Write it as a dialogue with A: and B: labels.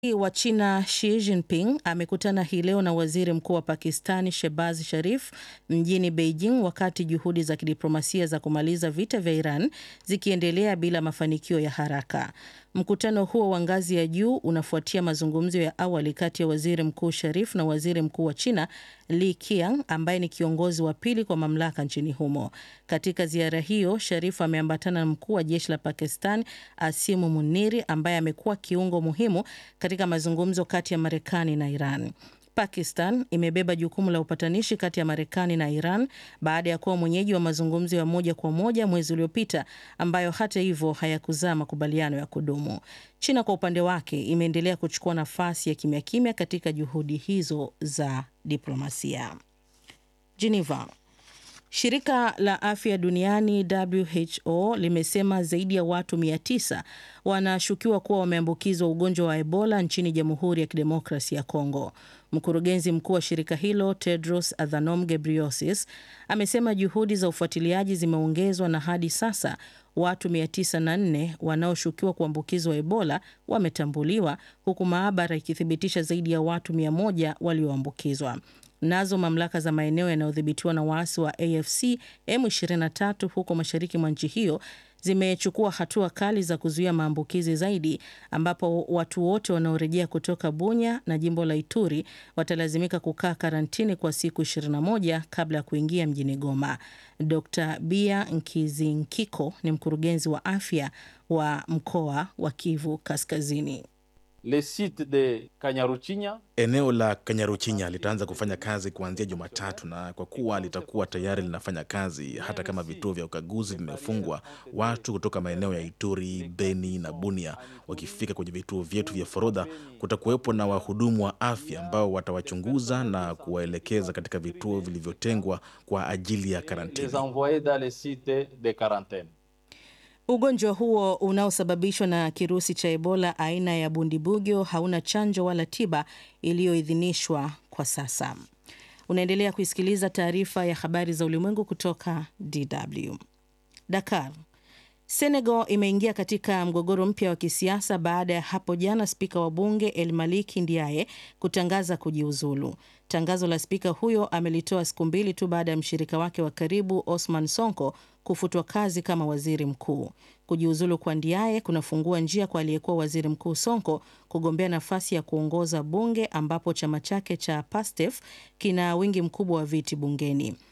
A: wa China Xi Jinping amekutana hii leo na waziri mkuu wa Pakistani Shehbaz Sharif mjini Beijing wakati juhudi za kidiplomasia za kumaliza vita vya Iran zikiendelea bila mafanikio ya haraka. Mkutano huo wa ngazi ya juu unafuatia mazungumzo ya awali kati ya waziri mkuu Sharif na waziri mkuu wa China Li Qiang ambaye ni kiongozi wa pili kwa mamlaka nchini humo. Katika ziara hiyo, Sharif ameambatana na mkuu wa jeshi la Pakistan Asimu Muniri ambaye amekuwa kiungo muhimu katika mazungumzo kati ya Marekani na Iran. Pakistan imebeba jukumu la upatanishi kati ya Marekani na Iran baada ya kuwa mwenyeji wa mazungumzo ya moja kwa moja mwezi uliopita ambayo hata hivyo hayakuzaa makubaliano ya kudumu. China kwa upande wake imeendelea kuchukua nafasi ya kimya kimya katika juhudi hizo za diplomasia. Geneva. Shirika la Afya Duniani WHO limesema zaidi ya watu 900 wanashukiwa kuwa wameambukizwa ugonjwa wa Ebola nchini Jamhuri ya Kidemokrasia ya Kongo. Mkurugenzi mkuu wa shirika hilo Tedros Adhanom Ghebreyesus amesema juhudi za ufuatiliaji zimeongezwa na hadi sasa watu 904 wanaoshukiwa kuambukizwa Ebola wametambuliwa huku maabara ikithibitisha zaidi ya watu 100 walioambukizwa. Nazo mamlaka za maeneo yanayodhibitiwa na waasi wa AFC M23 huko mashariki mwa nchi hiyo zimechukua hatua kali za kuzuia maambukizi zaidi, ambapo watu wote wanaorejea kutoka Bunya na jimbo la Ituri watalazimika kukaa karantini kwa siku 21 kabla ya kuingia mjini Goma. Dr Bia Nkizinkiko ni mkurugenzi wa afya wa mkoa wa Kivu Kaskazini.
B: Le site de Kanyaruchinya.
C: Eneo la Kanyaruchinya litaanza kufanya kazi kuanzia Jumatatu, na kwa kuwa litakuwa tayari linafanya kazi, hata kama vituo vya ukaguzi vimefungwa, watu kutoka maeneo ya Ituri, Beni na Bunia wakifika kwenye vituo vyetu vya forodha, kutakuwepo na wahudumu wa afya ambao watawachunguza na kuwaelekeza katika vituo vilivyotengwa kwa ajili ya karantini.
B: Les envoyer dans les sites de quarantaine.
A: Ugonjwa huo unaosababishwa na kirusi cha Ebola aina ya bundibugyo hauna chanjo wala tiba iliyoidhinishwa kwa sasa. Unaendelea kuisikiliza taarifa ya habari za ulimwengu kutoka DW. Dakar. Senegal imeingia katika mgogoro mpya wa kisiasa baada ya hapo jana spika wa bunge El Maliki Ndiaye kutangaza kujiuzulu. Tangazo la spika huyo amelitoa siku mbili tu baada ya mshirika wake wa karibu Osman Sonko kufutwa kazi kama waziri mkuu. Kujiuzulu kwa Ndiaye kunafungua njia kwa aliyekuwa waziri mkuu Sonko kugombea nafasi ya kuongoza bunge ambapo chama chake cha Pastef kina wingi mkubwa wa viti bungeni.